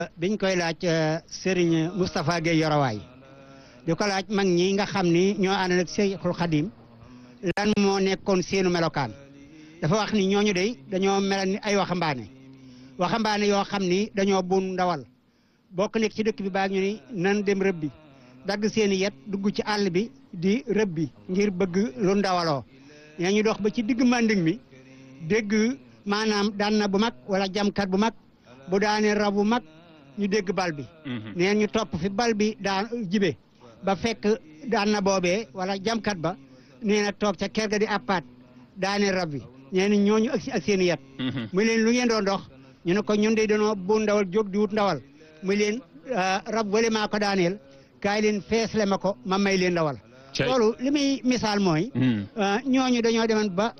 biñ koy laaj Serigne Moustapha Gueye Yorowaay di ko laaj mag ñi nga xam ni ñoo ànd ak Cheikhul Khadim lan moo nekkoon seenu melokaan dafa wax ni ñooñu de dañoo mel ni ay waxambaane waxambaane yoo xam ni dañoo bun ndawal bokk nekk ci dëkk bi baa ñu ni nan dem rëbbi dagg seeni yet dugg ci àll bi di rëbbi ngir bëgg lu ndawaloo ñee ñu dox ba ci digg manding mi dégg maanaam daan na bu mag wala jamkat bu mag bu daanee rab bu mag ñu dégg bal bi neen ñu topp fi bal bi daan jibe ba fekk daan na boobee wala jamkat ba nee na toog ca kër ga di appaat daane rab bi nee na ñooñu ak ak seen yet muy leen lu ngeen doon dox ñu ne ko ñun de dañoo bu ndawal jóg di wut ndawal muy leen rab wala maa ko daaneel kaay leen feesle ma ko ma may leen ndawal loolu li muy misaal mooy ñooñu dañoo demoon ba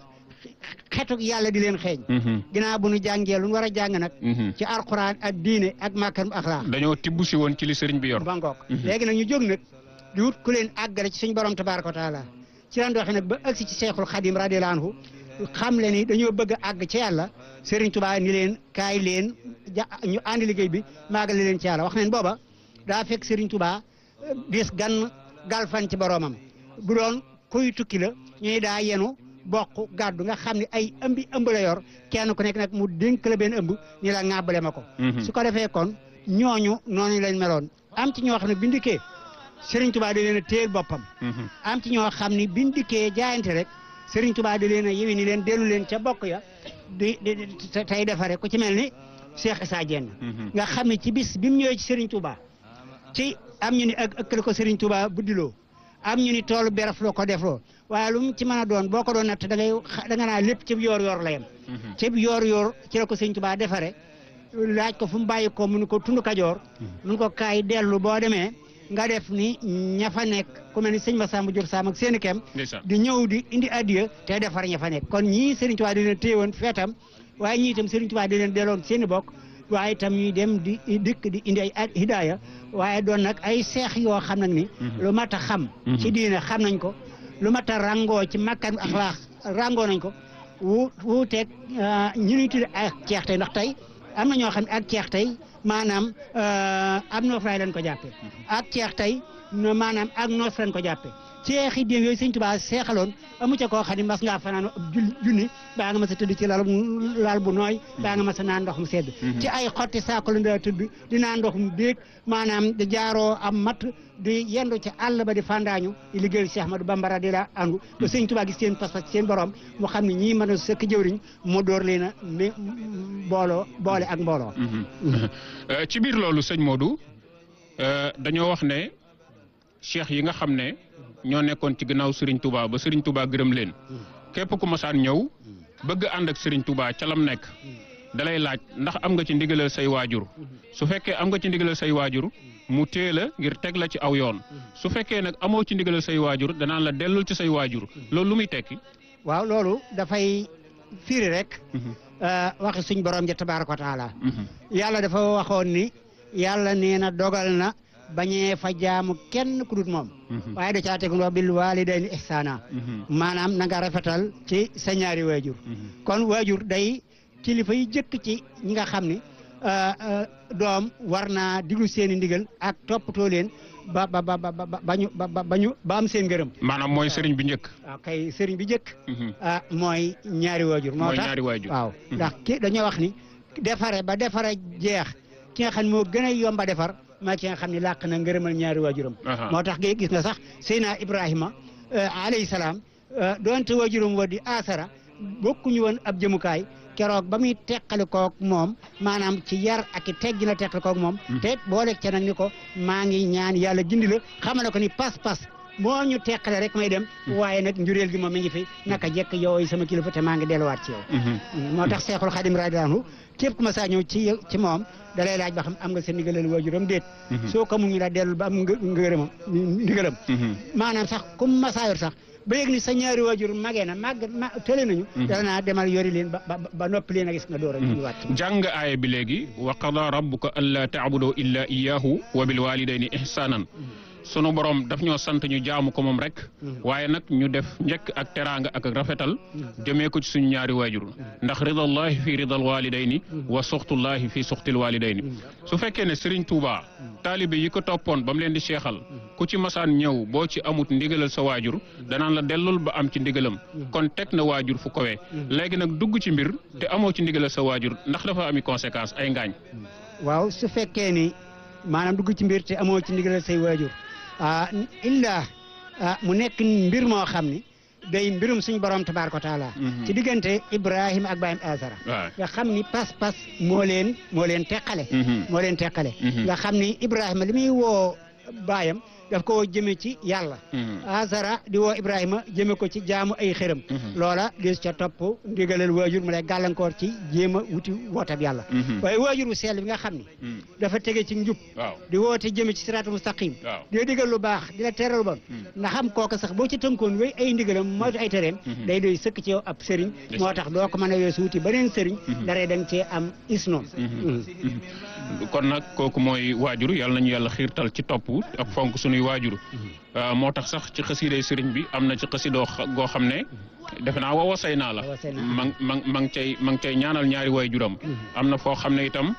xetuk yàlla di leen xeeñ ginnaaw bu nu jàngee lu nu war a jàng nag ci alxuraan ak diine ak màkkan axlaax dañoo tibb si woon ci li sëriñ bi yor ba ngoog léegi nag ñu jóg nag di wut ku leen àggale ci suñu borom tabaaraka wa taala ci lan doxee nag ba agsi ci seexul xadim radiyallaahu anhu xam le ni dañoo bëgg a àgg ci yàlla Serigne Touba ni leen kaay leen ja ñu àndi liggéey bi maagale leen ci yàlla wax neen booba daa fekk Serigne Touba dis gan galfan ci boromam bu doon kuy tukki la ñuy daa yenu bokk gàddu nga xam ne ay ëmbi ëmb la yor kenn ku nekk nag mu dénk la benn ëmb ni la ŋàbbale ma ko su ko defee kon ñooñu noonu lañ meloon am ci ñoo xam ne bi ndikkee Serigne Touba da leen a téel boppam am ci ñoo xam ne bi ndikkee jaayante rek Serigne Touba da leen a yewi ni leen dellu leen ca bokk ya di di tey defare ku ci mel ni Cheikh Issa Diène nga xam ne ci bis bi mu ñëwee ci Serigne Touba ci am ñu ni ak ëkkale ko Serigne Touba buddiloo am ñu ni toolu beraf loo ko defloo waaye lu mu ci mën a doon boo ko doon natt da ngay da nga naa lépp ci yoor yoor la yem ci yoor yoor ci la ko Serigne Touba defare laaj ko fu mu bàyyi ko mun ko tund kajoor mun ko kaay dellu boo demee nga def ni ña fa nekk ku mel ni sëñ Massamba Diop Sam ak seeni kem di ñëw di indi addiya te defar ña fa nekk kon ñii Serigne Touba di leen téyewoon feetam waaye ñii itam Serigne Touba di leen delloon seeni bokk waaye itam ñuy dem di dikk di indi ay hidaaya waaye doon nag ay seex yoo xam nag ni lu mat a xam ci diine xam nañ ko lu mat a rangoo ci makkan axlaax rangoo nañ ko wu wuuteeg ñu ñuy tudde ak ceex tey ndax tey am na ñoo xam ne ak ceex tey maanaam am noof laay leen ko jàppe ak ceex tey maanaam ak noos leen ko jàppe ceexi déem yooyu sëñ Tuubaa seexaloon amu ca koo xam ne mas ngaa fanaan ab junni baa nga mas a tëdd ci lal lal bu nooy baa nga mas a naan ndox mu sedd ci ay xotti saako la ndaa tëdd di naan ndox mu déeg maanaam di jaaroo am matt di yendu ci àll ba di fandaañu di liggéeyal Cheikh Ahmadou Bamba radiyallaahu anhu ba sëñ Tuubaa gis seen pas-pas seen borom mu xam ne ñii mën a sëkk jëwriñ mu door leen a m booloo boole ak mbooloo ci biir loolu sëñ Modou dañoo wax ne cheikh yi nga xam ne ñoo nekkoon ci gannaaw Serigne Touba ba Serigne Touba gërëm leen képp ku masaan ñëw bëgg ànd ak Serigne Touba ca lam nekk dalay laaj ndax am nga ci ndigalal say waajur su fekkee am nga ci ndigalal say waajur mu téye la ngir teg la ci aw yoon su fekkee nag amoo ci ndigalal say waajur danaan la dellul ci say waajur loolu lu muy tekki. waaw loolu dafay firi rek. waxi suñ borom ja tabaaraka wa taala yàlla dafa waxoon ni yàlla nee na dogal na. bañee fa jaamu kenn ku dut moom waaye da caa tegu wax bil waalidayni ihsaana maanaam na nga rafetal ci sa ñaari waajur kon waajur day kilifa yi jëkk ci ñi nga xam ni doom war naa diglu seen i ndigal ak toppatoo leen ba ba ba ba bañu ba bañu ba am seen ngërëm maanaam mooy sëriñ bi njëkk waaw kay sëriñ bi njëkk mooy ñaari waajur moo tax waaw ndax ki dañoo wax ni defare ba defare jeex ki nga xam ne moo gën a yomba defar maa ci nga xam ne làq na ngërëmal ñaari waajuram moo tax gis nga sax Seydina Ibrahima alayhi salaam doonte waajuram wa di asara bokkuñu woon ab jëmukaay keroog ba muy teqali kook moom maanaam ci yar ak i teggi la teqali kook moom te boole ca nag ni ko maa ngi ñaan yàlla gindi la xamal ko ni pas-pas moo ñu teqale rek may dem waaye nag njureel gi moom mi ngi fi naka jekk yow sama kilifa te maa ngi delluwaat ci yow moo tax Seexul Xadim radiyallaahu anhu képp ku ma saa ñëw ci ci moom da lay laaj ba xam am nga sa ndigalal waajuram déet soo ko mu ngi la dellul ba am ngërëmam ndigalam maanaam sax comme masaayor sax ba yëg ni sa ñaari waajur magee na màgg ma tële nañu dana naa demal yori leen ba ba noppi leen a gis nga door a ñu wàcc jàng aaya bi léegi wa qada rabbuka allaa taabudu illa iyaahu wa bil walidayni ihsanan sunu borom daf ñoo sant ñu jaamu ko moom rek waaye nag ñu def njëkk ak teraanga ak rafetal jëmee ko ci suñu ñaari waajur ndax ridallahi fi ridal walidayni wa suxtullahi fi suxtil walidayni su fekkee ne Serigne Touba taalibe yi ko toppoon ba mu leen di seexal ku ci masaan ñëw boo ci amut ndigalal sa waajur danaan la dellul ba am ci ndigalam kon teg na waajur fu kowee léegi nag dugg ci mbir te amoo ci ndigalal sa waajur ndax dafa ami conséquence ay ngaañ waaw su fekkee ni maanaam dugg ci mbir te amoo ci ndigalal say waajur ah illa ah mu nekk mbir moo xam ni day mbirum suñu borom tabaaraka wa taala ci diggante Ibrahima ak Baayam Azara waaw nga xam ni pas-pas moo leen moo leen teqale moo leen teqale nga xam ni Ibrahima li muy woo baayam daf ko jëme ci yàlla Azara di woo Ibrahima jëme ko ci jaamu ay xërëm loola des ca topp ndigalal waajur mu lay gàllankoor ci jéem a wuti wootab yàlla waaye waajur wu sell bi nga xam ni dafa tege ci njub waaw di woote jëme ci siraatu mustaqim waaw di la digal lu baax di la teral lu bon nga xam kooka sax boo ci tënkoon wéy ay ndigalam moytu ay tereem day doy sëkk ci yow ab sëriñ moo tax doo ko mën a weesu wuti beneen sëriñ daree da nga cee am isnoom kon nag kooku mooy waajur yàlla nañu yàlla xiirtal ci topp ak fonk sunuy waajur moo tax sax ci xasiiday sëriñ bi am na ci xasidoo goo xam ne defe naa wa wasay naa la Wasay naa. ma ma ma ngi cay ma ngi cay ñaanal ñaari waajuram am na foo xam ne itam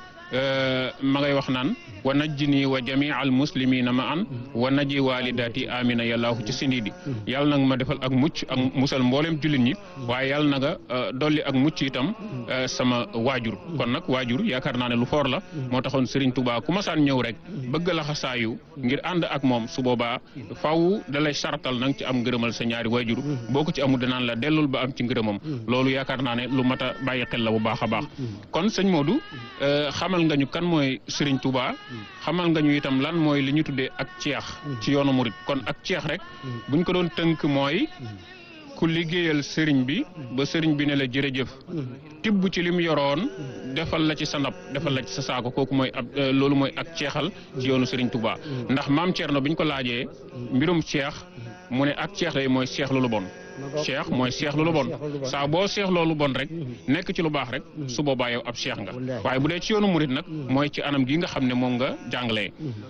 ma ngay wax naan wa najjini wa jamii al muslimina ma an wa naji walidati amina yàllaahu ci sindiidi yàlla nag ma defal ak mucc ak musal mboolem jullit ñi waaye yàlla na nga dolli ak mucc itam sama waajur kon nag waajur yaakaar naa ne lu foor la moo taxoon Serigne Touba ku masaan ñëw rek bëgg la xasaayu ngir ànd ak moom su boobaa faw da lay sartal nang ci am ngërëmal sa ñaari waajur boo ko ci amul danaan la dellul ba am ci ngërëmam loolu yaakaar naa ne lu mat a bàyyi xel la bu baax a baax kon sëñ Modou xamal nga ñu kan mooy Serigne Touba xamal nga ñu itam lan mooy li ñu tuddee ak ceex ci yoonu murit kon ak ceex rek buñ ko doon tënk mooy ku liggéeyal sëriñ bi ba sëriñ bi ne la jërëjëf tibb ci lim yoroon defal la ci sa ndab defal la ci sa saako kooku mooy ab loolu mooy ak ceexal ci yoonu sëriñ Touba ndax maam Thierno biñ ko laajee mbirum ceex mu ne ak ceex lay mooy ceex lu bon cheikh mooy cheikh lu lu bon saa boo cheikh loolu bon rek nekk ci lu baax rek su boobaa yow ab cheikh nga waaye bu dee ci yoonu murit nag mooy ci anam gi nga xam ne moom nga jàngalee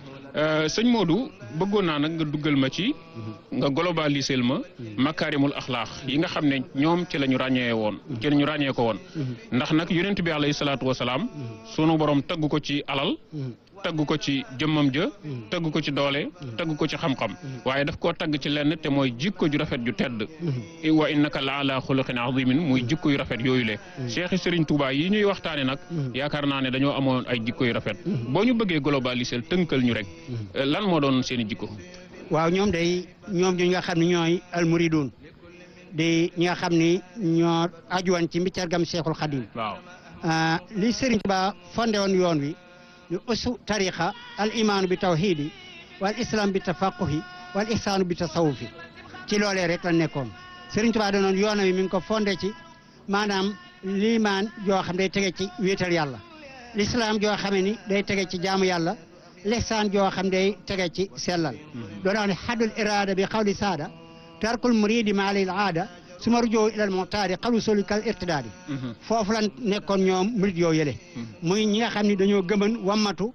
sëñ Modou bëggoon naa nag nga duggal ma ci nga globalisel ma makaarimul axlaax yi nga xam ne ñoom ci la ñu ràññee woon ci la ñu ràññee ko woon ndax nag yonent bi alayhi salaatu wasalaam sunu borom tagg ko ci alal tagg ko ci jëmmam ja tagg ko ci doole tagg ko ci xam-xam waaye daf koo tagg ci lenn te mooy jikko ju rafet ju tedd wa innaka la ala xuluqin azimin muy jikko yu rafet yooyu le cheikh Serigne Touba yi ñuy waxtaane nag yaakaar naa ne dañoo amoon ay jikko yu rafet boo ñu bëggee globaliser tënkal ñu rek lan moo doon seen i jikko waaw ñoom day ñoom ñi nga xam ne ñooy almuridun di ñi nga xam ni ñoo ajuwan ci mbiccargam Cheikhul Khadim waaw li Serigne Touba fondé woon yoon wi ñu usu tariqa al imaanu bi tawhidi wal islam bi tafaquhi wal ihsaanu bi tasawufi ci loolee rek la nekkoon Serigne Touba danoon yoonam wi mi ngi ko fondé ci maanaam liimaan joo xam day tege ci wéetal yàlla l'islam joo xam ni day tege ci jaamu yàlla l'ihsaan joo xam day tege ci sellal doon wax ne xaddul irada bi xawli saada tarkul muridi ma alil aada suma rujoo ilal muxtaari xalu soli kal irtidaadi foofu lan nekkoon ñoom murid yoo yële muy ñi nga xam ne dañoo gëmën wammatu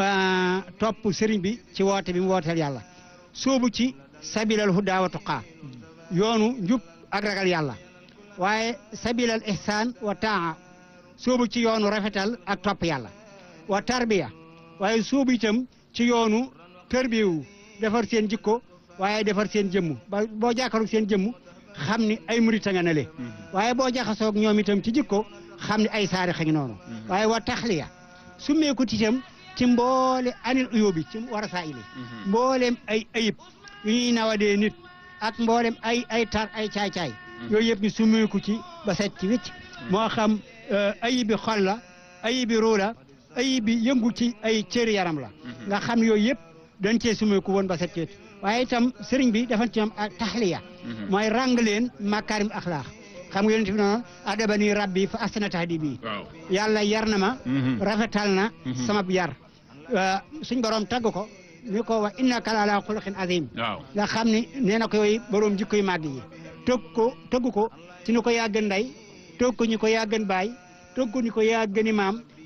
topp sëriñ bi ci woote bi mu wooteel yàlla soobu ci sabilal hudaa wa tuqaa yoonu njub ak ragal yàlla waaye sabilal ihsaan wa taa soobu ci yoonu rafetal ak topp yàlla wa tarbiya waaye soobu itam ci yoonu tërbiwu defar seen jikko waaye defar seen jëmm ba boo jàkkaru seen jëmm xam ni ay murit a nga ne le waaye boo jaxasoog ñoom itam ci jikko xam ni ay saari xañ noonu waaye wa taxliya su meeku itam ci mboole anil uyóobi ci war a saa ili mboolem ay ayib yu ñuy nawadee nit ak mboolem ay ay tar ay caay-caay yooyu yëpp ni su meeku ci ba set ci wicc moo xam ayibi xol la ayibi ruu la ayibi yëngu ci ay cëri yaram la nga xam yooyu yëpp dañ cee sumeeku woon ba set ci wicc waaye itam sëriñ bi dafa ci ñoom ak taxliya mooy ràng leen makaarim axlaax xam nga yonent bi noonu adabani rabbi fa asana tahdibi yàlla yar na ma rafetal na sama yar suñ borom tagg ko ni ko wa innaka la ala xuluqin azim nga xam ni nee na ko yooyu borom jikko yu màgg yi tëgg ko tëgg ko ci ni ko yaa gën ndey tëgg ko ñu ko yaa gën baay tëgg ko ñu ko yaa gëni maam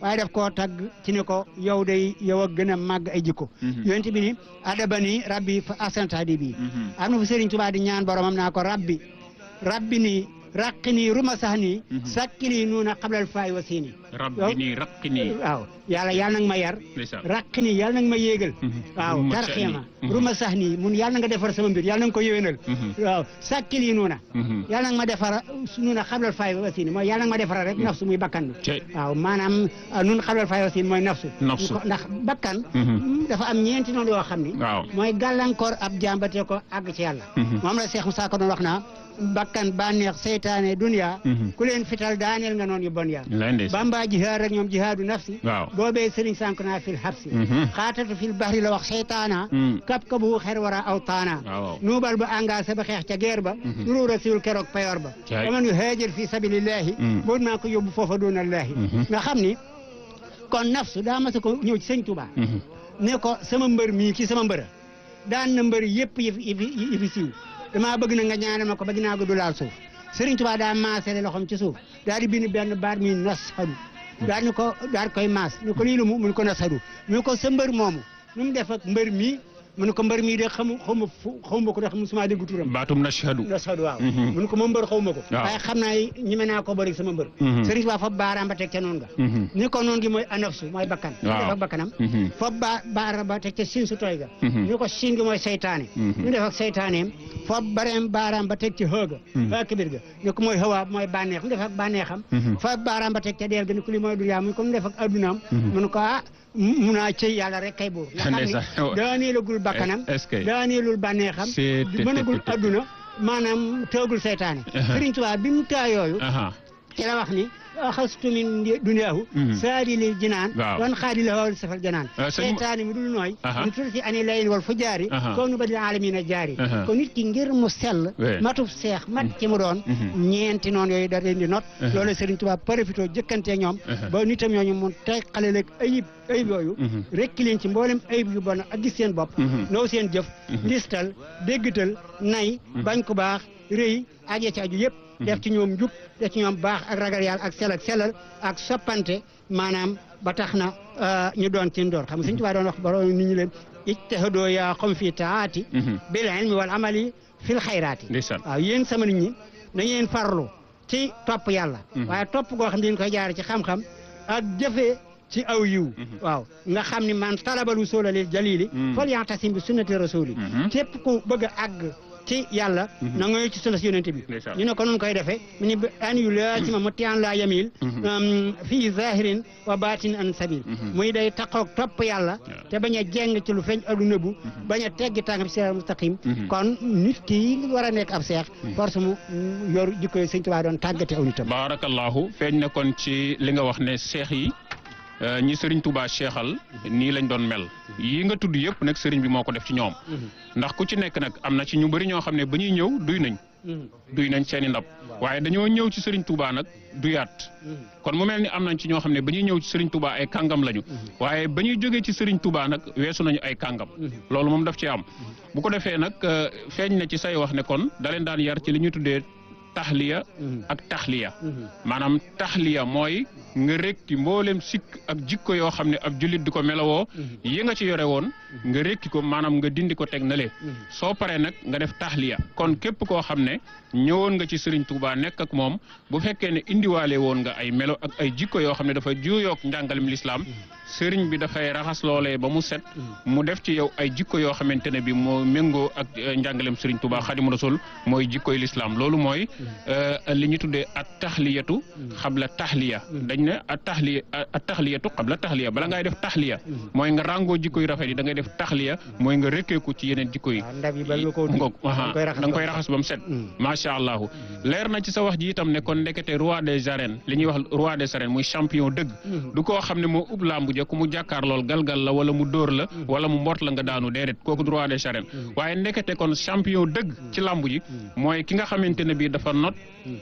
waaye daf koo tagg ci ne ko yow day yow a gën a màgg ay jikko Mhm. yonent bi ni adabani rabbi fa asantadi bi Mhm. am na fu Sëriñ Tuubaa di ñaan boromam naa ko rabbi rabbi nii raqi nii ruma sax nii Mhm. sakki nii nuuna xablal faay wa siini rabbi nii raqi nii waaw yàlla yàlla nag ma yar ndeysaan raqi nii yàlla nag ma yéegal Mhm. waaw Ruma tarxiya sax ma nii. Mhm. ruma sax nii mun yàlla na nga defar sama mbir yàlla na nga ko yéwénal Mhm. waaw sakki nii nuuna Mhm. yàlla nag ma defar nuuna xablal faay wa siini mooy yàlla nag ma defara rek nafsu muy bakkan bi Cey. waaw maanaam ah, nun xablal faay wa siini mooy nafsu Nafsu. Ko- ndax bakkan Mhm. dafa am ñeenti noonu yoo xam ni waaw mooy gàllankoor ab jàmbate ko àgg ci yàlla Mhm. moom la Cheikh Moussa ko doon wax naa bakkan bànneex seytaane dunya Mhm. ku leen fital daaneel nga noon yu bon yaa lay ndeysaan bamba jihaad rek ñoom jihaadu nafsi waaw boobee sëriñ sànk naa fil habsi Mhm. xaatatu fil bahri la wax seytaana Mhm. kap ka bu xer wara aw taana waaw nuubal ba engagé ba xeex ca guerre ba Mhm. nuru rasul keroog payor ba Caay. waman yu haajir fi sabilillahi Mhm. boot maa ko yóbbu foofa doonallahi Mhm. nga xam ni kon nafsu daa mas a ko ñëw ci sëñ Tuubaa Mhm. ne ko sama mbër mii kii sama mbër daan na mbër yëpp yi fi yi fi yi fi siiw damaa bëgg na nga ñaanal ma ko ba ginnaaw gi du laal suuf Serigne Touba daa maasale loxoom ci suuf daal di bind benn baat mi nashadu daal ni ko daal di koy maas ni ko lii lu mu mun ko nashadu mu ko sa mbër moomu nu mu def ak mbër mii mu ne ko mbër mii de xamu xawma fu xawma ko de xam suma dégg turam baatum nashhadu nashadu waaw Mhm. mu ne ko ma mbër xawma ko Waaw. waaye xam naa ñeme naa ko bëri sama mbër Mhm. Serigne Touba fa baaraam ba teg ca noonu nga Mhm. ni ko noonu gi mooy anafsu mooy bakkan mu Waaw. def ak bakkanam Mhm. foofu ba baara ba teg ca siin su tooy ga Mhm. ñu ko siin gi mooy seytaane Mhm. ñu def ak seytaaneem foofu bareem baaraam ba teg ci xëga Mhm. xëga kibir ga ñu ko mooy xëwa mooy bànneex mu def ak bànneexam Mhm. foofu baaraam ba teg ca deel ga ni ko li mooy duniyaa mu ko mu def ak addunaam Mhm. mu ne ko ah mun naa cëy yàlla rek kay buur nga xam Ndeysaan. ne daaneelagul bakkanam Est-ce que- daaneelul bànneexam C'est- di mënagul adduna maanaam teegul seytaane Aha. Sëriñ Tuubaa bi mu taa yooyu aha ci la wax ni axastu min duniyaahu Mhm. saadi lil jinaan Waaw. wan xaadi la wawal safal janaan Euh, sëñ- seytaane mi dul nooy Aha. ñu tudd ci ani layin wal fu jaari Aha. ko nu badil alamina jaari Aha. ko nit ki ngir mu sell Oui. matub seex mat ci mu doon Mhm. ñeenti noonu yooyu da leen di not Aha. loolu Sëriñ Tuubaa profité jëkkantee ñoom Aha. ba nitam ñooñu mu teg xale leeg ayib ayib yooyu Mhm. rekki leen ci mboolem ayib yu bon ak gis seen bopp Mhm. naw seen jëf Mhm. listal déggtal nay bañ ku baax rëy ak ya ci aju yëpp def ci ñoom njub def ci ñoom baax ak ragal yàlla ak sel ak selal ak soppante maanaam ba tax na euh, ñu doon ci ndoor xam nga Sëñ Tuubaa doon wax borom nit ñi leen ijtahadoo yaa qawm fi taati Mhm. bil ilmi wal amali fil xayraati ndeysaan waaw yéen sama nit ñi na ngeen farlu ci topp yàlla Mhm. waaye topp goo xam ne dañ koy jaare ci xam-xam ak jëfee ci aw yiw Mhm. waaw nga xam ni man talabal wusula lil jalili Mhm. fal yaxtasim bi sunnati rasuli Mhm. képp ku bëgg a àgg ci yàlla Mhm. na nga ci sunna si yonente bi Ndeysaan. ñu ne ko nun koy defee mu ni an yu laasima mutian la yamil Mhm. um, fii zahirin wa batin an sabil Mhm. muy day taqoog topp yàlla Waaw. te bañ a jeng ci lu feeñ ak lu nëbbu bañ a teggi tànkam ci siraat mustaqim Mhm. kon nit ki war a nekk ab seex force mu mm, yor jikko yi sëñ Tuubaa doon tàggate aw nitam baarakallahu feeñ na kon ci li nga wax ne seex yi euh, ñi sëriñ Touba seexal nii lañ doon mel yi nga tudd yëpp nag sëriñ bi moo ko def ci ñoom ndax ku ci nekk nag am na ci ñu bëri ñoo xam ne ba ñuy ñëw duy nañ duy nañ seen i ndab waaye dañoo ñëw ci sëriñ Touba nag duyaat kon mu mel ni am nañ ci ñoo xam ne ba ñuy ñëw ci sëriñ Touba ay kàngam lañu waaye ba ñuy jógee ci sëriñ Touba nag weesu nañu ay kàngam loolu moom daf ci am bu ko defee nag euh, feeñ na ci say wax ne kon da leen daan yar ci li ñuy tuddee taxliya ak taxliya maanaam taxliya mooy nga rekki mboolem sikk ak jikko yoo xam ne ab jullit di ko melawoo yi nga ci yore woon nga rekki ko maanaam nga dindi ko teg na le soo paree nag nga def taxliya kon képp koo xam ne ñëwoon nga ci Serigne Touba nekk ak moom bu fekkee ne indiwaale woon nga ay melo ak ay jikko yoo xam ne dafa juuyoog njàngalem lislaam Serigne bi dafay raxas loolee ba mu set mu def ci yow ay jikko yoo xamante ne bi moo méngoo ak eh, njàngalem Serigne Touba Xadimu Rasul mooy jikkoy lislaam loolu mooy euh, li ñu tuddee at taxliyatu xabla taxliya dañ ne at taxliya at taxliyatu xabla taxliya bala ngay def taxliya mooy nga ràngoo jikko yu rafet yi da ngay def taxliya mooy nga rekkeeku ci yeneen jikko yi waaw ndab yi bal nga koo ngoog da nga koy raxas da nga koy ba- raxas ba mu set Mm. macha allahu leer na ci sa wax ji itam ne kon ndekete roi des arènes li ñuy wax roi des arènes muy champion dëgg Mhm. du koo xam ne moo ub làmbu ja ku mu jàkkaar lool galgal la wala mu dóor la wala mu mbort la nga daanu déedéet kooku du roi des arènes waaye ndekete kon champion dëgg ci làmbu ji mooy ki nga xamante ne bii dafa not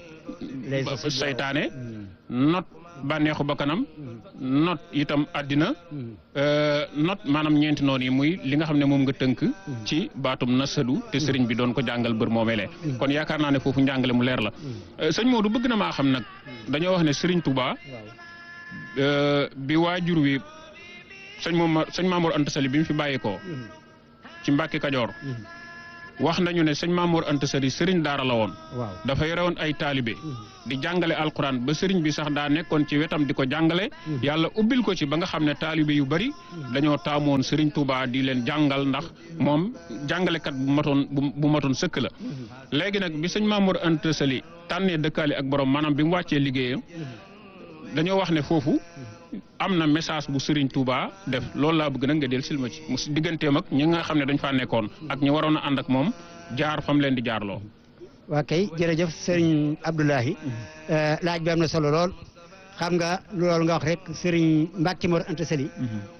Les ba- sociétés. saytaane Mm. not bànneexu bakkanam not itam àddina Mm. Euh, not maanaam ñeenti noonu yi muy li nga xam ne moom nga tënk ci baatum nasadu te sëriñ bi doon ko jàngal bër moomelee kon yaakaar naa ne foofu njàngale mu leer la Euh, sëñ Modou bëgg na maa xam nag dañoo wax ne sëriñ Touba waaw euh, bi waajur wi sëñ moom sëñ Mamour Anta Sali bi mu fi bàyyeekoo ci Mbàkke Kajoor wax nañu ne sëñ Mamour Anta Sali sëriñ daara la woon waaw dafa yore woon ay taalibe di jàngale alquran ba sëriñ bi sax daa nekkoon ci wetam di ko jàngale yàlla ubbil ko ci ba nga xam ne taalibe yu bari dañoo taamoon sëriñ Touba di leen jàngal ndax moom jàngalekat bu matoon bu bu matoon sëkk la léegi nag bi sëñ Mamour Anta Sali tànnee dëkkaale ak borom maanaam bi mu wàccee liggéeyam dañoo wax ne foofu am na message bu Serigne Touba def loolu laa bëgg nag nga del silma ci mu si digganteem ak ñi nga xam ne dañ faa nekkoon ak ñi waroon a ànd ak moom jaar fam leen di jaarloo. waa kay jërëjëf sëriñ Abdoulahi laaj bi am na solo lool xam nga loolu nga wax rek sëriñ Mbacke Mor Anta Sali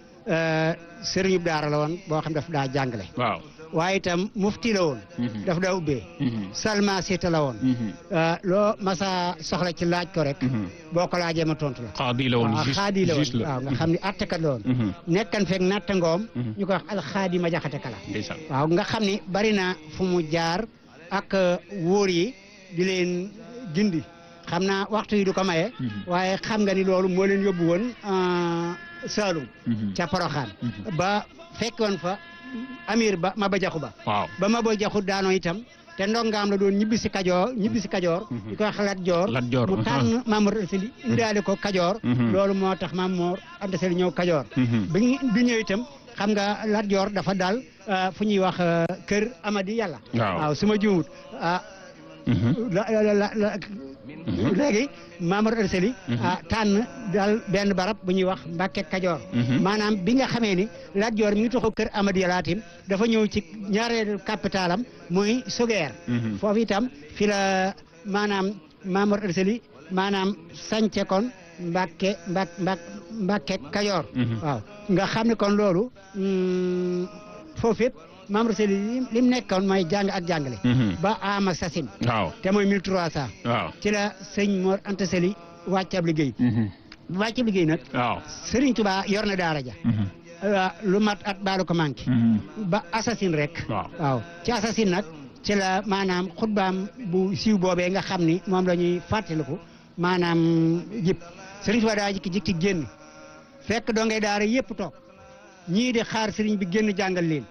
sëriñub daara la woon boo xam daf daa jàngale waaw. waaye itam mufti la woon daf daa ubbee salma siita la woon loo masa soxla ci laaj ko rek boo ko laajee ma tontu la xaadi la woon waaw juste xaadi la woon juste la. waaw nga xam ne attekat la woon nekkan fekk natta ngoom ñu koy wax alxaadi ma jaxate kala ndeysaan. waaw nga xam ni bari na fu mu jaar ak wóor yi di leen gindi xam naa waxtu yi du ko maye waaye xam nga ni loolu moo leen yóbbu woon euh, Saalum ca Poroxaan ba fekk woon fa amir ba ma ba jaxu ba waaw. ba ma ba jaxu daanoo itam te ndongaam la doon ñibbi si kajoor ñibbi si kajoor di koy wax Lat Joor Lat Joor, mu tànn Mamour Anta Sali indaale ko kajoor Mhm. loolu moo tax Mamour Anta Sali ñëw kajoor bi ñu bi ñëw itam xam nga Lat Joor dafa dal euh, fu ñuy wax euh, kër Amadi yàlla waaw. waaw su ma juumut ah la la la la léegi Mamour Anta Sali ah tànn dal benn barab bu ñuy wax Mbàkke Kajoor maanaam bi nga xamee ni Lat Joor mi ngi taxaw kër Amadi Yalaatim dafa ñëw ci ñaareelu capitalam muy Sugeer foofu itam fi la maanaam Mamour Anta Sali maanaam sànce kon Mbàkke Mbàk Mbàk Mbàkke Kajoor waaw nga xam ne kon loolu mm, foofu it Mamour Anta Sali lim lim nekkoon mooy jàng ak jàngale ba ama sasin waaw. te mooy 1300 waaw. ci la sëñ Mor Anta Sali wàcc ab liggéey bu wàcc ab liggéey nag waaw. Serigne Touba yor na daara ja ah, lu mat at baalu ko manqué ba assasine rek waaw. waaw ci assasine nag ci la maanaam xutbaam bu siiw boobee nga xam ni moom la ñuy fàttaliku maanaam jib Serigne Touba daa jikki jikki génn fekk doo ngay daara yëpp toog ñii di xaar Serigne bi génn jàngal leen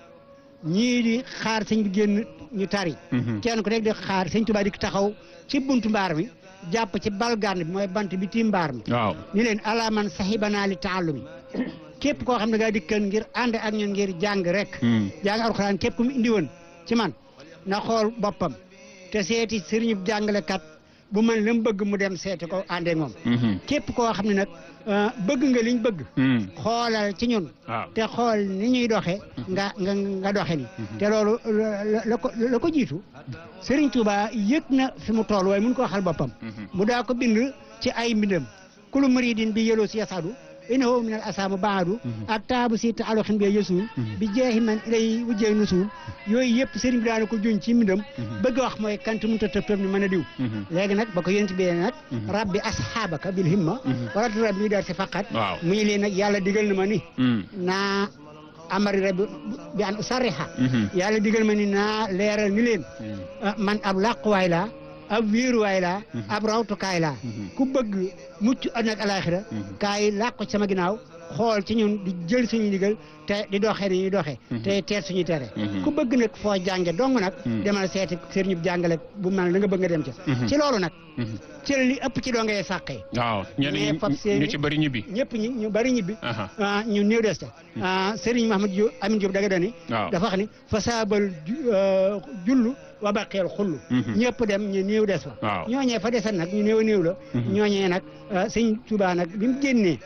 ñii di xaar sëñ bi génn ñu tari kenn ku nekk di xaar sëñ Touba di taxaw ci buntu mbaar mi jàpp ci balgaan bi mooy bant bi tiim mbaar mi waaw. ni leen ala man saxibanaa li taallumi képp koo xam ne ngaa dikkan ngir ànd ak ñun ngir jàng rek jàng alxuraan képp ku mu indi woon ci man na xool boppam te seeti sëriñu jàngalekat bu man la mu bëgg mu dem seeti ko àndee moom képp koo xam ne nag euh, bëgg nga liñ bëgg xoolal ci ñun waaw. te xool ni ñuy doxe nga nga nga doxe ni te loolu la la- la ko la ko jiitu Serigne Touba yëg na fi mu toll waaye mun ko waxal boppam mu daa ko bind ci ay mbindam kulu muridin bi yeloo si yasadu innahu min al asaamu baadu ak taabu si ta aloxin bi yesuul bi jeexi man ilay wujjee nusuul yooyu yëpp Serigne bi daana ko juñ ci mbindam bëgg a wax mooy kant mun ta tëb tëb ni mën a diw léegi nag ba ko yonent bi nag rabbi asxaabaka bil himma wala tu rabbi daal si faqat waaw. mu ñu leen nag yàlla digal na ma ni naa amari rabbi bi an usarriha yàlla digal ma ni naa leeral ni leen ah, man ab làquwaay laa ab wéeruwaay laa ab rawtukaay laa ku bëgg mucc àddina ak alaaxira kaay làqu ci sama ginnaaw xool ci ñun di jël suñu ndigal te di doxee ni ñuy doxee te teet suñuy tere ku bëgg nag foo jànge dong nag demal seeti sëriñu jàngale bu mel la nga bëgg nga dem ca ci loolu nag ci la li ëpp ci doo ngay sàqee waaw ñenn ñi mais Pape Seyni- ñu ci bëri ñibbi. ñëpp ñi ñu bari ñibbi Aha. ah ñu néew des ca ah Serigne Mahamad Diop Amin Diop daga dani waaw. dafa wax ni fa saabal ju- euh, jullu wa baqeel xullu ñëpp dem ñu néew des fa waaw. ñooñee fa desan nag ñu néew a néew la ñooñee nag ah, sëñ Touba nag bi mu génnee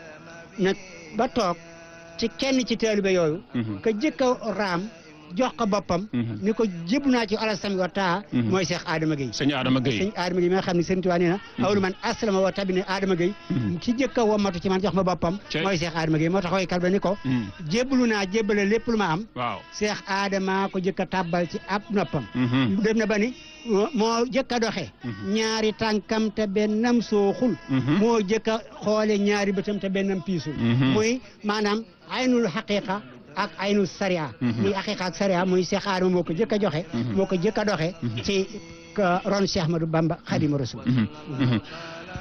nag ba toog ci kenn ci taalibe yooyu ka jëkk a raam jox ko boppam ni ko jébbu naa ci alasami wa taa mooy Cheikh Adama Gueye sëñ Adama Gueye. sëñ Adama Gueye mi nga xam ne sëñ Tuubaa nee na awlu man aslama wa tabine Adama Gueye ci jëkk a womatu ci man jox ma boppam Cey. mooy Cheikh Adama Gueye moo tax woykat ba ni ko jébbalu naa jébbale lépp lu ma am waaw. Cheikh Adama ko jëkk a tàbbal ci ab noppam Mhm. dem na ba ni moo jëkk a doxe ñaari tànkam te bennam sooxul Mhm. moo jëkk a xoole ñaari bëtam te bennam piisul Mhm. muy maanaam aynul xaqiqa ak aynul sariya muy xaqiqa ak sariya muy Cheikh Adama moo ko jëkk a joxe moo ko jëkk a doxe ci ka ron Cheikh Ahmadou Bamba Xaadimu Rasuul Mhm. Mhm.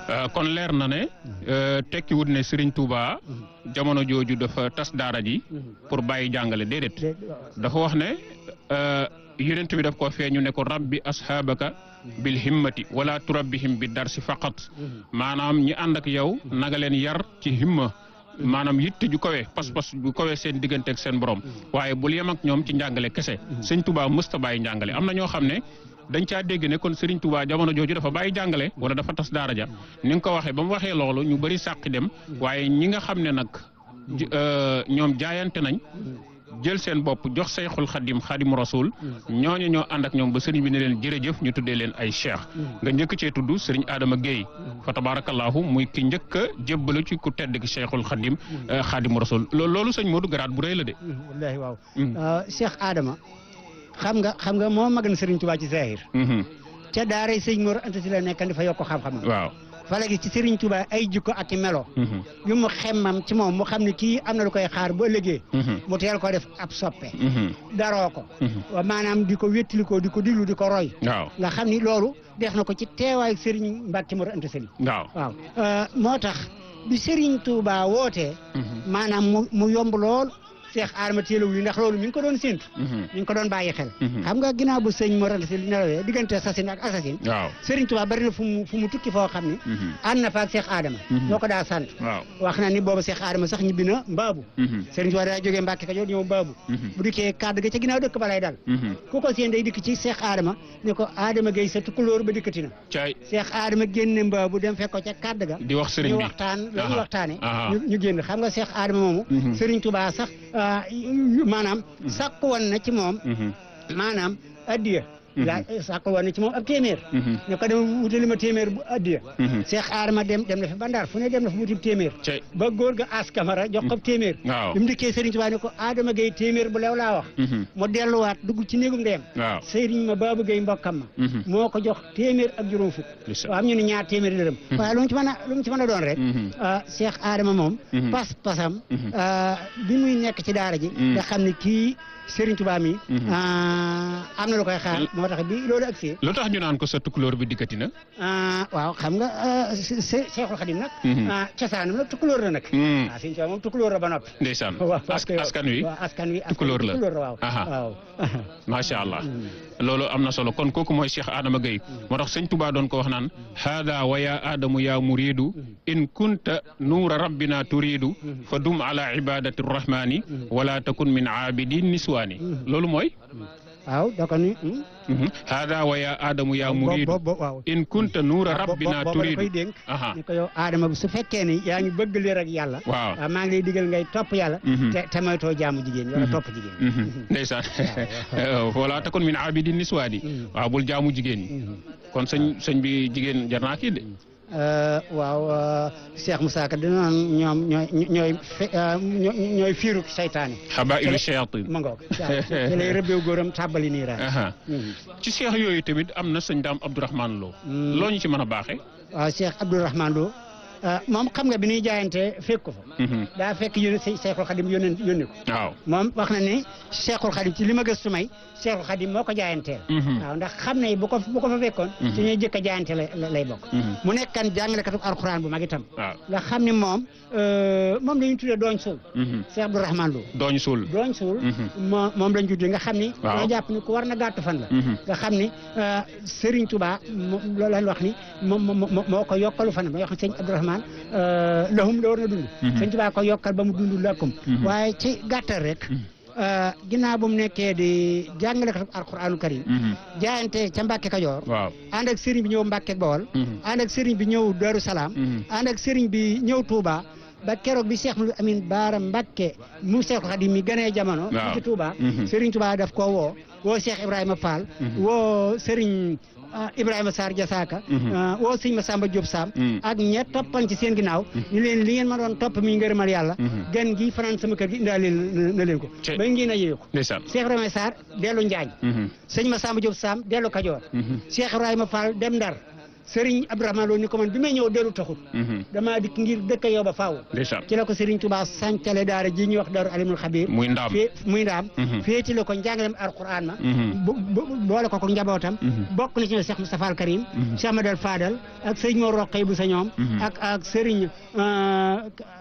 Euh, kon leer na ne euh, tekkiwut ne Serigne Touba jamono jooju dafa tas daara ji pour bàyyi jàngale déedéet de- dafa wax ne euh, yonent bi daf ko feeñu ne ko rabbi ashaabaka bil himmati wala turabbihim bi darsi faqat maanaam ñi ànd ak yow naga leen yar ci himma maanaam yitte ju kawe pas-pas bu kawe seen diggante ak seen borom waaye bul yem ak ñoom ci njàngale kese sëñ Touba mësta bàyyi njàngale am na ñoo xam ne dañ caa dégg ne kon Serigne Touba jamono jooju dafa bàyyi jàngale wala dafa tas daara ja ni nga ko waxee ba mu waxee loolu ñu bëri sàqi dem waaye ñi nga xam ne nag ji- euh, ñoom jaayante nañ jël seen bopp jox sayxul xadim xadim rasul ñooñu ñoo ànd ak ñoom ba sëriñ bi ne leen jërëjëf ñu tuddee leen ay cheikh nga njëkk cee tudd sëriñ Adama Guèye fa tabarakallahu muy ki njëkk a jébbalu ci ku tedd ki cheikhul xadim euh, xadim rasul loolu loolu sëñ Modou garaat bu rëy la de. wallaahi waaw Mm. Euh, Cheikh Adama xam nga xam nga moo mag na Serigne Touba ci zahir Mhm. ca daara sëñ Mor Anta Si la nekkan dafa yokk xam-xamam waaw. fa la gis ci Serigne Touba ay jikko ak i melo Mhm. yu mu xemmam ci moom mu xam ne kii am na lu koy xaar bu ëllëgee Mhm. mu teel ko def ab soppe Mhm. daroo ko Mhm. wa maanaam di ko wéttalikoo di ko diglu di ko roy waaw. nga xam ni loolu def na ko ci teewaayu Serigne Mbacke Mor Anta Sali waaw. waaw Euh, moo tax bi Serigne Touba wootee Mhm. maanaam mu mu yomb lool Cheikh Adama teel a wuyu ndax loolu mi ngi ko doon séntu Mhm. mi ngi ko doon bàyyi xel Mhm. xam nga ginnaaw bu sëñ Mor Anta Sali nelawee diggante assasine ak assasine waaw. Serigne Touba bari na fu mu fu mu tukki foo xam ne Mhm. ànd na fa ak Cheikh Adama Mhm. moo ko daa sant waaw. wax na ni boobu Cheikh Adama sax ñibbi na mbaabu Mhm. Serigne Touba daa jógee Mbacke Kajoor ñëw mbaabu Mhm. bu dikkee kàddu ga ca ginnaaw dëkk ba lay dal Mhm. ku ko seen day dikk ci Cheikh Adama ne ko Adama Gueye sa tukulóor ba dikkati na caay Cheikh Adama génne mbaabu dem fekk ko ca kàddu ga di wax sëriñ ñu bi. waxtaan la ñu Aha. waxtaane Aha. ñu ñu génn xam nga Cheikh Adama moomu Mhm. Serigne Touba sax ah, yu- yu- maanaam sàkku woon na ci moom Mhm. maanaam addiya Mhm. la sàkku woon na ci moom ab téeméer Mhm. ne ko dem wutali ma téeméer bu addiya Mhm. Cheikh Adama dem dem na fi bandar fu ne dem na fi wuti téeméer caay. ba góor ga as kamara jox ko téeméer waaw. bi mu dikkee Serigne Touba ne ko Adama Gueye téeméer bu lew laa wax Mhm. mu delluwaat dugg ci néegum ndeyam waaw. Serigne ma Babou Gueye mbokkam ma Mhm. moo ko jox téeméer ak juróom fukk Lisa. waaw am ñu ne ñaar téeméeri dërëm waaye lu mu ci mën a lu mu ci mën a doon rek Mhm. ah Cheikh Adama moom Mhm. pas pasam Mhm. ah, bi muy nekk ci daara ji Mhm. nga xam ne kii Serigne Touba mi Mhm. ah, am na lu koy xaar L- moo tax bi loolu agsee lu tax ñu naan ko sa tukulóor bi dikkati na. ah, waaw xam nga ah, se- se- Cheikhul Khadim nag Mhm. ah, cosaanam nag tukulóor la nag Mhm. ah Serigne Touba moom tukulóor la ba noppi ndeysaan waaw As- askan wi waaw askan wi askan wi tukulóor la. tukulóor la waaw Aha. waaw macha allah loolu am na solo kon kooku mooy Cheikh Adama Gueye moo tax sëñ Touba doon ko wax naan haada wa ya adamu ya muridu in kunta nuura rabbina turidu fa dum ala ibadati rrahmani wala takun min aabidin niswaani loolu mooy waaw da ko ni hmm? mhm, haada wa ya adamu ya muridu bo- bo- waaw in kunta nuura rabbina booba da koy turidu dénk aha ni ko yow Adama su fekkee ni yaa ngi bëgg leer ak yàlla waaw waaw maa ngi lay digal ngay topp yàlla Mhm. te te moytoo jaamu jigéen ñi wala Mhm. topp jigéen ñi mhm, ndeysaan wala takun min aabidin niswaani Mhm. waaw bul jaamu jigéen ñi Mhm. kon sëñ sëñ bi jigéen jar naa kii de Euh, waaw euh, Cheikh Moussa Ka dina naan ñoom ñooy ñooy fe- euh, ñooy ñooy fiiru saytaane xabailu shayatin ma ngoog ci lay rëbbeew góoram tàbbali nii raay aha ci seex yooyu tamit am na sëñ daam Abdourahman Lo Mm. loo ñu ci mën a baaxee. waaw Cheikh Abdourahmane Lo euh, moom xam nga bi ñuy jaayante fekk ko fa Mhm. daa fekk yónni Cheikhul Khadim yónni yónni ko waaw. moom wax na ni Cheikhul Khadim ci li ma gëstu may Cheikhul Khadim moo ko jaayanteel Mhm. waaw ndax xam ne bu ko bu ko fa fekkoon Mhm. ci ñuy jëkk a jaayante lay lay bokk Mhm. mu nekkan jàngalekatu alxuraan bu mag itam waaw. nga xam ni moom euh, moom la ñu tuddee dooñ suul Mhm. Cheikh Abdourahmane Lo dooñ suul. dooñ suul Mhm. moo moom lañ tuddee nga xam ni Waaw. ñoo jàpp ni ku war na gàtt fan la Mhm. nga xam ni euh, Serigne Touba mo- loolu lañ wax ni moom moo moo- moo ko yokkalu fanam ba yoo xam ne sëñ Abdourahmane euh, lahum la war na dund Mhm. sëñ Touba ko yokkal ba mu dund lakkum Mhm. waaye ci gàttal rek Mhm. euh, ginnaaw bu mu nekkee di jàngalekatu alxuraanu karim Mhm. jaayante ca Mbàkke Kajoor waaw. ànd ak Serigne bi ñëw Mbàkke Bawol Mhm. ànd ak Serigne bi ñëw Darou Salaam Mhm. ànd ak Serigne bi ñëw Touba ba keroog bi Cheikh Mouhamadou Amine Baara Mbacke mu Cheikhul Khadim mi gënee jamono. Waaw. ci Touba. Mhm. Serigne Touba daf koo woo woo Cheikh Ibrahima Fall. Mhm. woo Serigne ah, Ibrahima Sarr Jasaaka. Mhm. ah, woo Serigne Massamba Diop Sam. Mhm. ak ña toppan ci seen ginnaaw. ñu leen li ngeen ma doon topp mi ngërëmal yàlla. Mhm. gan gi fanaan sama kër gi indaale na na leen ko. Ci- ba ngeen a yee ko. ndeysaan. Cheikh Ibrahima Sarr dellu Njaañ. Mhm. sëñ Massamba Diop Sam dellu Kajoor. Mhm. Cheikh Ibrahima Fall dem Ndar Serigne Abdourahmane Lo ni ko man bi may ñëw dellu taxut Mhm. damaa dikk ngir dëkk yow ba faaw ndeysaan ci la ko Serigne Touba sancale daara ji ñuy wax Daaru Alimul Xabir muy ndaam. fee muy ndaam Mhm. féeti la ko njàngalem alquran ma Mhm. bu bu- boole ko ko njabootam Mhm. bokk na ci ñoom Cheikh Moustapha Al Karim Mhm. Cheikh Amadou Fadal ak sëñ Mor Roqay bu sa ñoom Mhm. ak ak Serigne euh,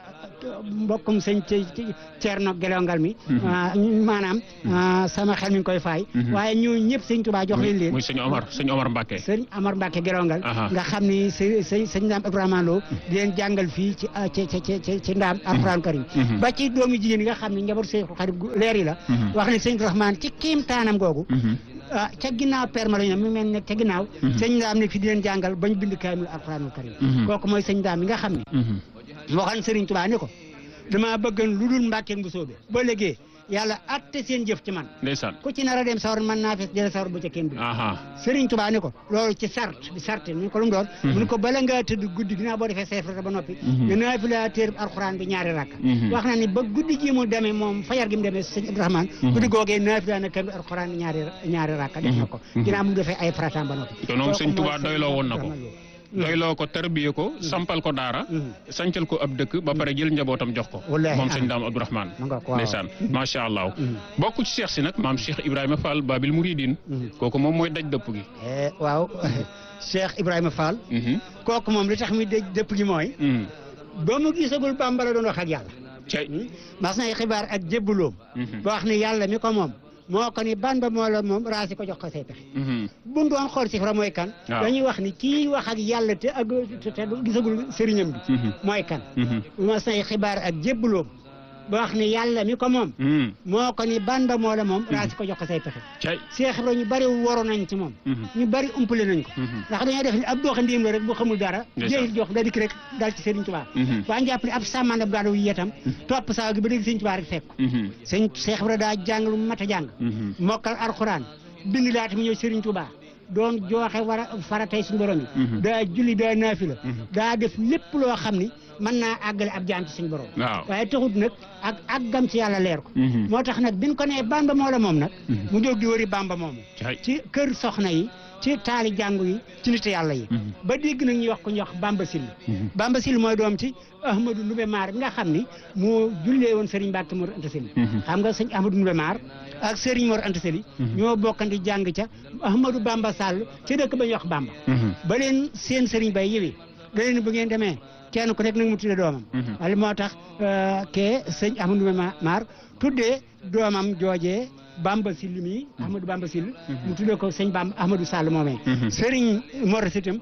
mbokkum sëñ ci ci Thierno Gelongal mi Mhm. ah, maanaam ah, sama xel mi ngi koy faay Mhm. waaye ñu ñëpp sëñ Touba jox leen leen muy sëñ Omar sëñ Omar Mbacke. sëñ Amar Mbacke Gelongal Aha. nga xam ni sëñ sëñ sëñ Ndaam Ibrahima Lo di leen jàngal fii ci ah, ci ci ci ci Ndaam Alxuraan Karim Mhm. ba ci doomu jigéen yi nga xam ne njaboot Seexu Xadim gu leer yi la Mhm. wax ne sëñ Rahmaan ci kiim taanam googu Mhm. ah ca ginnaaw perma la ñu ne mu mel ne ca ginnaaw Mhm. sëñ Ndaam ne fi di leen jàngal bañ bind kaamil Alxuraanul Karim Mhm. kooku mooy sëñ Ndaam mi nga xam ne Mhm. moo xam Sëriñ Tuubaa ne ko damaa bëggan lu dul Mbàkke bu soobee ba léegi yàlla atte seen jëf ci man ndeysaan. ku ci nar a dem sawar man naa fees jële sawar bu ca kenn du aha Sëriñ Tuubaa ni ko loolu ci sart bi sart ni ko lu mu doon mu ni ko bala ngaa tëdd guddi ginnaaw boo defee seefrata ba noppi Mhm. nga naafila téer alxuraan bi ñaari rakk Mhm. wax na ni ba guddi gi mu demee moom fajar gi mu demee sëñ Abdourahmane Mhm. guddi googee naafila na kamil alxuraan bi ñaari ñaari rakk def na ko Mhm. ginnaaw mu defee ay farataam ba noppi te moom Kooku sëñ Tuubaa mooy doyloo woon na ko. Abdourahmane Lo. doyloo ko tarbiye ko sampal ko daara. Mhm. sancal ko ab dëkk ba pare jël njabootam jox ko. Wallaahi, moom ah. sëñ Daam Abdourahmane. Ma nga ko waaw. ndeysaan macha allah. Mhm. bokk ci Cheikh si nag maam Cheikh Ibrahima Fall Babil Mouridine. Mhm. kooku moom mooy daj dëpp gi. Eh, waaw Cheikh Ibrahima Fall Mhm. kooku moom li tax mi dëj dëpp gi mooy Mhm. ba mu gisagul Bàmba la doon wax ak yàlla cey. mas nay xibaar ak jébbuloom Mhm. ba wax ne yàlla mi ko moom moo ko ni ban ba moo la moom raasi ko jox ko say pexe Mhm. bu doon xool sifra mooy kan Waaw. dañuy wax ni kii wax ak yàlla te ak te te gisagul sëriñam bi Mhm. mooy kan Mhm. mas nay xibaar ak jébbuloom ba wax ni yàlla mi ko moom Mhm. moo ko ni ban ba moo la moom raasi ko jox ko say pexe cey. Cheikh Ibra ñu bari woro nañ ci moom Mhm. ñu bari umpale nañ ko Mhm. ndax dañoo def ni ab doxandéem la rek bu xamul dara Ndeysaan. jéy jox da dikk rek dal ci Sëriñ Tuubaa Mhm. waa jàpp ne ab sàmmaan ab gaadaw yi itam topp saa gi ba dégg Sëriñ Tuubaa rek fekk ko Mhm. sëñ Cheikh Ibra daa jàng lu mat a jàng Mhm. mokkal alxuraan bind laata mu ñëw Serigne Touba doon jooxe war a faratay suñu borom yi Mhm. daa julli daa naafila Mhm. daa def lépp loo xam ni mën naa àggale ab jaam ci suñu borom waaw. waaye taxut nag ak àggam ci yàlla leer ko Mhm. moo tax nag biñ ko nee bamba moo la moom nag Mhm. mu jóg di wëri bamba moomu cey. ci kër soxna yi ci taali jàngu yi ci nit yàlla yi Mhm. ba dégg nag ñuy wax ko ñuy wax bamba sil Mhm. bamba sil mooy doom ci ahmadou Ndoumbé Maar bi nga xam ni moo jullee woon Serigne Mbacke Mor Anta Sali Mhm. xam nga sëñ ahmadou Ndoumbé Maar ak Serigne Mor Anta Sali Mhm. ñoo bokkandi jàng ca ahmadou bamba sall ci dëkk ba ñuy wax bamba Mhm. ba leen seen Serigne bay yëwee da leen bu ngeen demee kenn ku nekk nag mu tuddee doomam Mhm. wala moo tax euh, kee sëñ ahmadou Ndoumbé Ma- Maar tuddee doomam joojee bamba sill mi ahmadou bamba sill mu tuddee ko sëñ bamba ahmadou sall moomee Mhm. Serigne Mor itam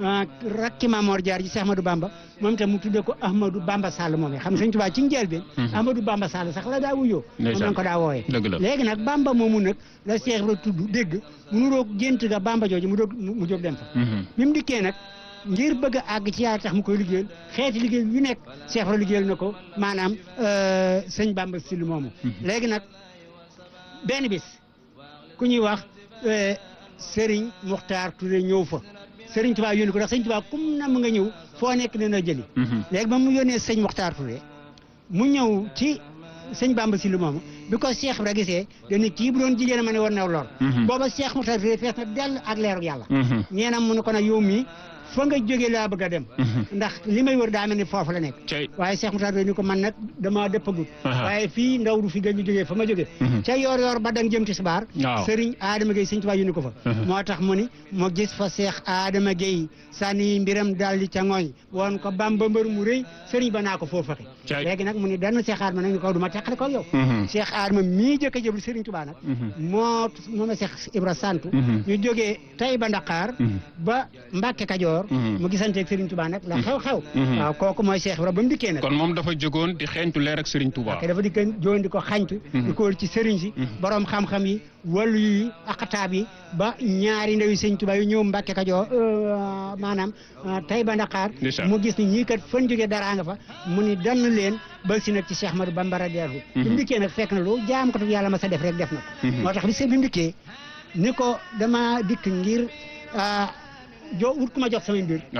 rakki Mamor Jaar ji Cheikh Ahmadou Bamba moom itam mu tuddee ko Ahmadou Bamba Sall moomee xam nga sëñ Tuubaa ci njëlbeen Mhm. Ahmadou Bamba Sall sax la daa wuyoo moom Ndeysaan. lañ ko daa wooyee dëgg la. léegi nag Bamba moomu nag la Cheikh Ibra tudd dégg mu nuroog gént ga Bamba jooju mu doog mu jóg dem fa Mhm. bi mu dikkee nag ngir bëgg a àgg ci yàlla tax mu koy liggéeyal xeeti liggéey yu nekk Cheikh Ibra liggéeyal na ko maanaam euh, sëñ Bamba Sill moomu Mhm. léegi nag benn bis ku ñuy wax euh, Serigne Muxtaar Touré ñëw fa Serigne Touba yónni ko ndax Serigne Touba kum na mu nga ñëw foo nekk ne na jëli Mhm. léegi ba mu yónnee sëñ Muxtaar Touré mu ñëw ci sëñ Bamba Sill moomu bi ko Cheikh Ibra gisee dañu kii bu doon jigéen a ma ne war na lor Mhm. booba Cheikh Muxtaar Touré fees na dell ak leeru yàlla Mhm. nee na mu ne ko nag yow mii fa nga jóge laa bëgg a dem Mhm. ndax li may wër daa mel ni foofu la nekk cey. waaye Cheikh Moussa ni ko man nag damaa dëppagut Aha. waaye fii ndaw du fi gën ñu jógee fa ma jógee Mhm. ca yoor yoor ba dang jëm ci subaar Waaw. sëriñ Adama Gueye sëñ Tuubaa yu ni ko fa Mhm. moo tax mu ni mu gis fa Cheikh Adama Gueye sànni mbiram daal di ca ngooy woon ko Bamba mbër mu rëy sëriñ ba naa ko foofu fexe Cay. léegi nag mu ni dann Cheikh Adama nag ni ko du ma teqale ko yow Mhm. Cheikh Adama mii jëkk a jëblu sëriñ Tuubaa nag Mhm. moo moo ma Cheikh Ibra santu Mhm. ñu jógee tay ba Ndakaar Mhm. ba Mbàkke Kajoor Mhm. mu gisanteeg Serigne Touba nag la xew-xew Mhm. waaw kooku mooy Cheikh Ibra ba mu dikkee nag kon moom dafa jógoon di xeeñtu leer ak Serigne Touba. te dafa dikk joon di ko xañtu Mhm. di ko wër ci sëriñ si Mhm. borom xam-xam yi wàllu yi akataab yi ba ñaari ndawi Serigne Touba yu ñëw Mbàkke Kajoor euh, maanaam euh, tay ba Ndakaar Ndeysaan. mu gis ni ñii kat fan jógee dara nga fa mu ni dann leen ba si nag ci Cheikh Ahmadou Bamba radiyallahu anhu bi mu dikkee nag fekk na lu jaam ko yàlla ma sa def rek def na ko Mhm. moo tax bi se bi mu dikkee ni ko dama dikk ngir ah, jo wut ku ma jox samay mbir waaw.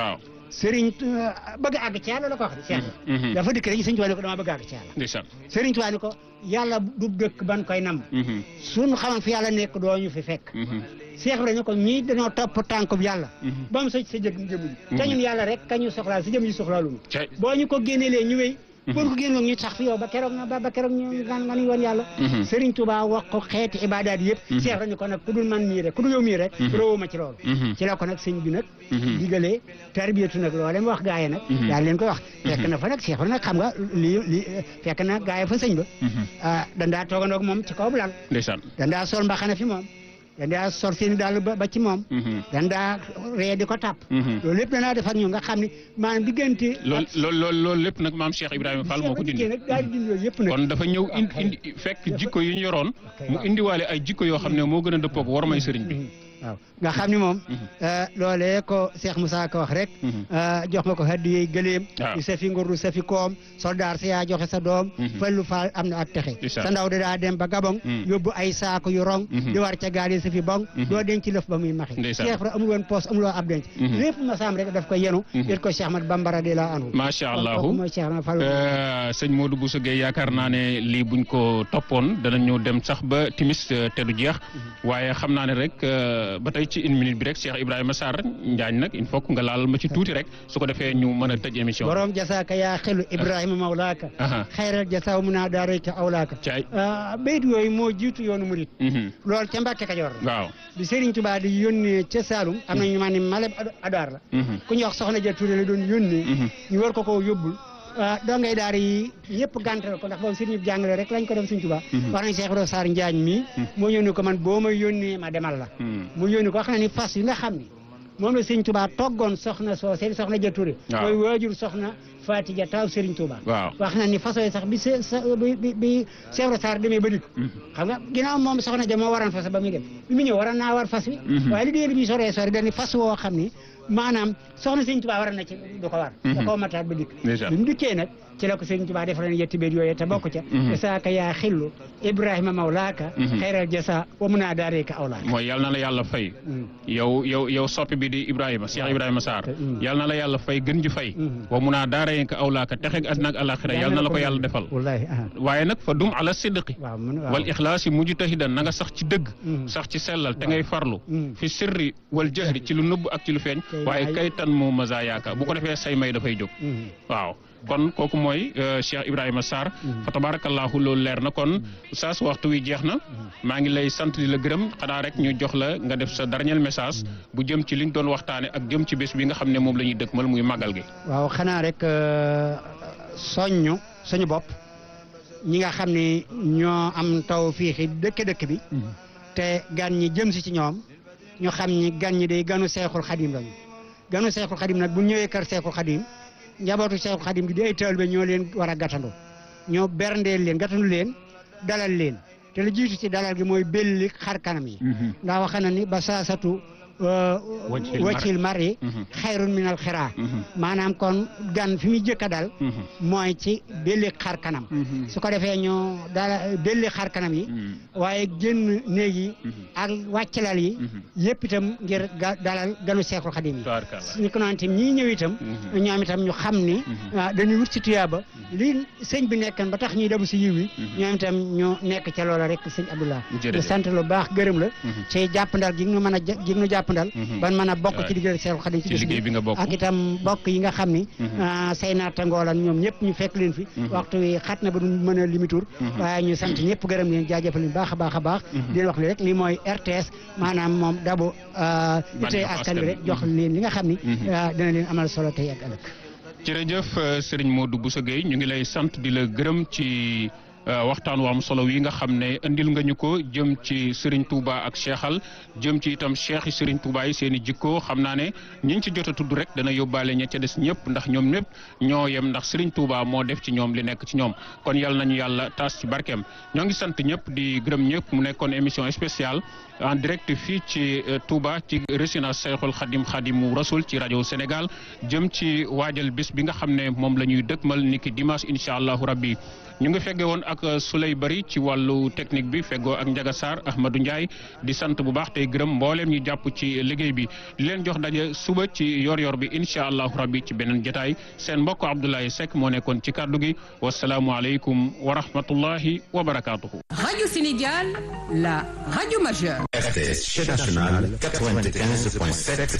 Serigne bëgg a àgg ci yàlla la ko wax de Cheikh Mhm. dafa dikk rek Serigne Touba ne ko dama bëgg a àgg ci yàlla ndeysaan Serigne Touba ne ko yàlla du dëkk ban koy nam Mhm. suñu xamoon fi yàlla nekk doo ñu fi fekk Mhm. Cheikh Ibrahima ne ko ñii dañoo topp tànkub yàlla Mhm. ba mu sëcc sa jëg jëmu ji te ñun yàlla rek ka ñu soxlaal si jëm yi soxlaalu cay boo ñu ko génnelee ñu wéy Mhm. boo ko génnewoon ñu sax fi yow ba keroog na ba ba keroog ñu nga nga nuy woon yàlla Mhm. Serigne Touba wax ko xeeti ibaadaat yëpp Mhm. Cheikh Ibrahima ne ko nag ku dul man mii rek ku dul yow mii rek Mhm. roowuma ci loolu Mhm. ci la ko nag sëñ bi nag Mhm. digalee tarbiyatu nag loolee mu wax gaa yi nag Mhm. daal leen koy wax fekk na fa nag Cheikh nag xam nga lii lii fekk na gaa yi fa sëñ ba Mhm. ah dandaa toogandoog moom ci kaw bu lal ndeysaan dandaa sol mbaxana fi moom dandaa sol seeni daal ba ba ci moom Mhm. dandaa ree di ko tàpp Mhm. loolu lépp danaa def ak ñoom nga xam ne maanaam diggante lool lool lool loolu lépp nag maam Cheikh Ibrahima Fall moo ko dindi nag daal di dindi loolu yëpp nag kon dafa ñëw indi indi fekk jikko yu ñu yoroon mu indiwaale ay jikko yoo xam ne moo gën a dëppoog war may sëriñ bi waaw nga xam ni moom Mhm. loolee ko Cheikh Moussa ko wax rek Mhm. jox nga ko haddiyey gëléem waaw. di sa fi ngor du sa fi koom soldaar sa yaa joxe sa doom Mhm. fallu faal am na ak texe Ndeysaan. sa ndaw da daa dem ba Gabon Mhm. yóbbu ay saako yu rong Mhm. di war ca gaal yi sa fi bong Mhm. doo denc lëf ba muy maxi Ndeysaan. Cheikh Ibra amul woon poos amul woon ab denc Mhm. lépp ma saam rek daf ko yenu Mhm. it ko Cheikh Ahmad Bamba radiyallahu anhu macha kooku allahu mooy Cheikh Ibra Fall Euh, sëñ Modou Bousso Gueye yaakaar naa ne lii buñ ko toppoon danañu dem sax ba timis euh, te du jeex waaye xam naa ne rek euh, ba tey ci une minute bi rek Cheikh Ibrahima Sarr Njaañ nag il faut que nga laal ma ci tuuti rek su ko defee ñu mën a tëj émission bi. borom jasaaka yaa xelu Ibrahima mawlaaka Aha. xayral jasaa mu naa daarayka awlaaka Caay. ah bayit yooyu moo jiitu yoonu murit Mhm. loolu ca Mbàkke Kajoor la waaw. bi Serigne Touba di yónnee ca Saalum am na ñu ma ne Malem Adaar la Mhm. ku ñuy wax soxna ja Touré la doon yónnee Mhm. ñu war ko koo yóbbul ah dongay daar yi yëpp gàntal ko ndax boobu Serigne bi jàngale rek lañ ko def Serigne Touba Mhm. wax nañ Cheikh Ibrahima Sarr Njaañ mii moo yónni ko man boo ma yónnee ma demal la Mhm. mu yónni ko wax na ni fas yi nga xam ni moom la Serigne Touba toggoon soxna soo seen soxna ja Touré Waaw. mooy waajur soxna Fatija taaw Serigne Touba waaw. wax na ni façon yi sax bi se sa bi bi bi Cheikh Ibrahima Sarr demee ba dikk Mhm. xam nga ginnaaw moom soxna ja moo waroon fas ba muy dem bi mu ñëw waroon naa war fas wi Mhm. waaye li déer bi soree sori dañu fas woo xam ni maanaam soxna Sëñ Tuubaa waroon na ci du ko war da koo mataat ba dikk Ndeysaan. bi mu dikkee nag ci la ko Sëñ Tuubaa defal leen yetti béet yooyu te bokk ca Mhm. jasaaka yaa xillu Ibrahima mawlaaka Mhm. xayral jasa wa mun naa daareeka awlaaka mooy yal na la yàlla fay. Mhm. yow yow yow soppi bi di Ibrahima Cheikh Ibrahima Sarr Mhm. yal na la yàlla fay gën ji fay. Mhm. wa mun a daarayen ka awlaaka texeeg àddina ak alaxira yal na la ko yàlla defal. wallaahi ah waaye nag fa dum ala sidqi waaw man waaw wal ixlaasi mujtahidan na nga sax ci dëgg Mhm. sax ci sellal te ngay farlu Mhm. fi sirri wal jahri ci lu nëbb ak ci lu feeñ Kay waaye waay. kay tan moo masa yaaka bu ko defee say may dafay jóg Mhm. waaw kon kooku mooy euh, Cheikh Ibrahima Sarr Mhm. fa tabarakallahu loolu leer na kon saas waxtu wi jeex na maa ngi lay sant di la gërëm xanaa rek ñu jox la nga def sa dernier message bu jëm ci liñ doon waxtaane ak jëm ci bés bi nga xam ne moom la ñuy dëkkmal muy màggal gi waaw xanaa rek euh, soññu suñu bopp ñi nga xam ni ñoo am taw fii xi dëkk dëkk bi te gan ñi jëm si ci ñoom ñu xam ni gan ñi day ganu seexul xadim lañu ganu seexul xadim nag bu ñëwee kër seexul xadim njabootu seexul xadim gi di ay taalibe ñoo leen war a gàttandu ñoo berndeel leen gàttandu leen dalal leen te lu jiitu ci dalal gi mooy belli xar kanam yi ndax wax na ni ba saasatu Wajhil mar- wajhil mar yi Mhm. xayrun minal xiraa Mhm. maanaam kon gan fi muy jëkk a dal Mhm. mooy ci belli xar kanam Mhm. su ko defee ñu dala belli xar kanam yi Mhm. waaye génn néeg yi Mhm. ak wàccalal yi Mhm. yëpp itam ngir ga- dalal ganu seexul xadim yi Tabaarakallah. ni ko noonu itam ñii ñëw itam Mhm. ñoom itam ñu xam ni Mhm. ah, dañuy wut ci tuyaaba li sëñ bi nekkan ba tax ñuy debu si yiw yi Mhm. ñoom itam ñu nekk ca loola rek sëñ Abdoulah Jërëjëf. di sant lu baax gërëm la Mhm. ci jàppandal gi nga mën a ja- gi nga jàppandal Mhm. ban mën a bokk Waay. ci diggante seexul xadim ci ci bés liggéey bi nga bokk ak itam bokk yi nga xam ni Mhm. ah, say naatangoo lan ñoom ñëpp ñu fekk leen fi Mhm. waxtu wi xat na ba du mën a limitur Mhm. waaye ñu sant ñëpp gërëm leen jaajëfal leen baax a baax a baax Mhm. di leen wax ni rek li mooy RTS maanaam moom dabu ah, itee Bànneexu askan wi rek askan wi. jox leen li nga xam ni Mhm. ah, dina leen amal solo tey ak ëllëg jërëjëf euh, Serigne Modou Bousso Gueye ñu ngi lay sant di la gërëm ci euh, waxtaan wu am solo wi nga xam ne indil nga ñu ko jëm ci Serigne Touba ak Cheikhal jëm ci itam Cheikh yi Serigne Touba yi seen i jikko xam naa ne ñiñ ci jot a tudd rek dana yóbbaale ña ca des ñëpp ndax ñoom ñëpp ñoo yem ndax Serigne Touba moo def ci ñoom li nekk ci ñoom kon yal nañu yàlla taas ci barkeem ñoo ngi sant ñëpp di gërëm ñëpp mu nekkoon émission spéciale en direct fii ci euh, Touba ci résidence Cheikhul Khadim Khadimu Rasoul ci rajo Sénégal jëm ci waajal bés bi nga xam ne moom la ñuy dëkkmal niki dimanche incha allahu rabbi ñu ngi fegge woon ak ak Souley Bari ci wàllu technique bi feggoo ak Ndiaga Sarr Ahmadou Ndiaye di sant bu baax tey gërëm mbooleem ñu jàpp ci liggéey bi di leen jox daje suba ci yor-yor bi incha allahu rabbi ci beneen jotaay seen mbokk Abdoulaye Seck moo nekkoon ci kàddu gi wasalaamualeykum wa rahmatullahi wa barakaatuhu. Radio Sénégal, la radio majeure. RTS Chaîne nationale 95.7